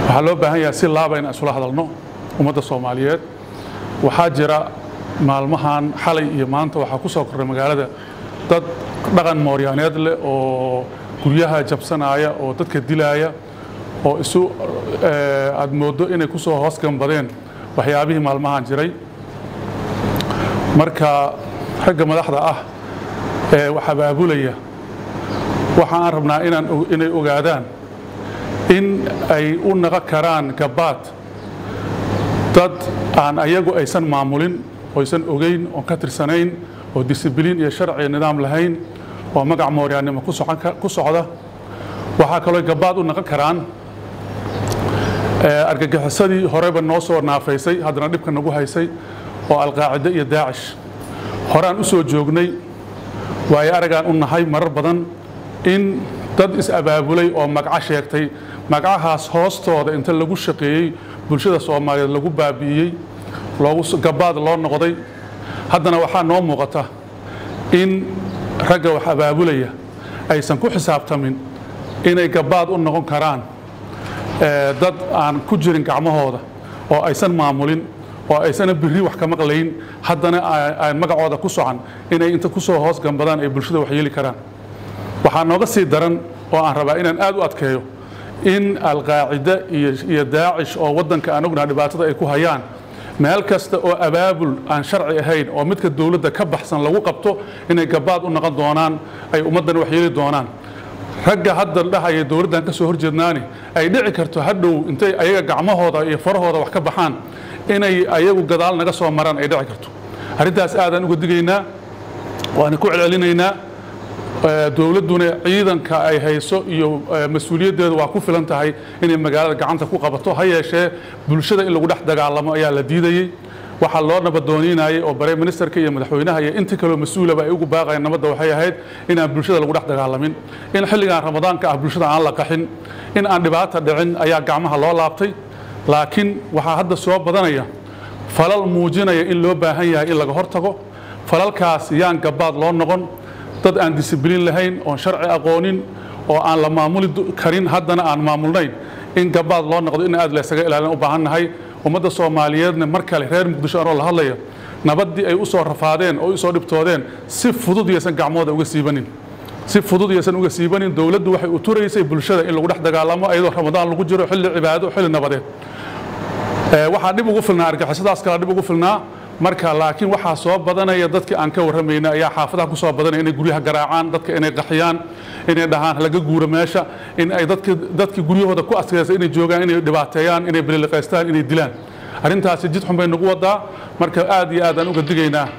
waxaa loo baahan yahay si laaba in isula hadalno ummadda soomaaliyeed waxaa jira maalmahan xalay iyo maanta waxaa ku soo korray magaalada dad dhaqan mooryaaneed leh oo guryaha jabsanaya oo dadka dilaaya oo isu aad mooddo inay ku soo hoos gambadeen waxyaabihii maalmahan jiray marka ragga madaxda ah ee wax abaabulaya waxa aan rabnaa inaan inay ogaadaan in ay u naqon karaan gabaad dad aan ayagu aysan maamulin oysan ogeyn oon ka tirsanayn oo disibiliin iyo sharci nidaam lahayn oo magac mooryaannimo ku socda waxaa kaloo gabaad u naqon karaan argagixisadii horeba noo soo naafaysay haddana dhibka nagu haysay oo alqaacide iyo daacish horaan u soo joognay waayo aragaan u nahay marar badan in dad is-abaabulay oo magaco sheegtay magacahaas hoostooda inta lagu shaqeeyey bulshada soomaaliyeed lagu baabi'iyey loogu gabaad loo noqday haddana waxaa noo muuqata in ragga wax abaabulaya aysan ku xisaabtamin inay gabaad u noqon karaan dad aan ku jirin gacmahooda oo aysan maamulin oo aysana biri wax ka maqlayn haddana aan magacooda ku socan inay inta ku soo hoos gambadaan ay bulshada wax yeeli karaan waxaa nooga sii daran oo aan rabaa inaan aad u adkeeyo in alqaacide iyo daacish oo waddanka aan ognaha dhibaatada ay ku hayaan meel kasta oo abaabul aan sharci ahayn oo midka dowladda ka baxsan lagu qabto inay gabaad u noqon doonaan ay ummaddan wax yeeli doonaan ragga hadda dhahaya dowladdan ka soo horjeednaani ay dhici karto hadhow intay ayaga gacmahooda iyo farahooda wax ka baxaan inay ayagu gadaal naga soo maraan ay dhici karto arrintaas aadaan uga digaynaa waana ku celcelinaynaa dowladduna ciidanka ay hayso iyo mas-uuliyaddeedu waa ku filan tahay inay magaalada gacanta ku qabato ha yeeshee bulshada in lagu dhex dagaalamo ayaa la diidayey waxaa loo nabadooniinayay oo bare ministerka iyo madaxweynaha iyo inta kaloo mas-uulaba ay ugu baaqayeen nabadda waxay ahayd inaan bulshada lagu dhex dagaalamin in xilligan ramadaanka ah bulshada aan la qaxin in aan dhibaata dhicin ayaa gacmaha loo laabtay laakiin waxaa hadda soo badanaya falal muujinaya in loo baahan yahay in laga hortago falalkaas yaan gabaad loo noqon dad aan disibiliin lahayn oon sharci aqoonin oo aan la maamuli karin haddana aan maamulnayn in gabaad loo noqdo in aad laysaga ilaalin u baahan nahay ummadda soomaaliyeedna mar kale reer muqdisho anoo la hadlaya nabaddii ay u soo rafaadeen oo u soo dhibtoodeen si fudud yaysan gacmooda uga siibanin si fudud yaysan uga siibanin dowladdu waxay u turaysay bulshada in lagu dhex dagaalamo iyadoo ramadaan lagu jiro xilli cibaado xilli nabadeed waxaa dhib ugu filnaa argixisadaas kala dhib ugu filnaa marka laakiin waxaa soo badanaya dadkii aan ka warramayna ayaa xaafadaha ku soo badanaya inay guryaha garaacaan dadka inay qaxiyaan inay dhahaan laga guuro meesha in ay dadkii guryahooda ku adkaysa inay joogaan inay dhibaateeyaan inay bililiqaystaan inay dilaan arrintaasi jid xun bay nagu wadaa marka aad iyo aad aan uga digaynaa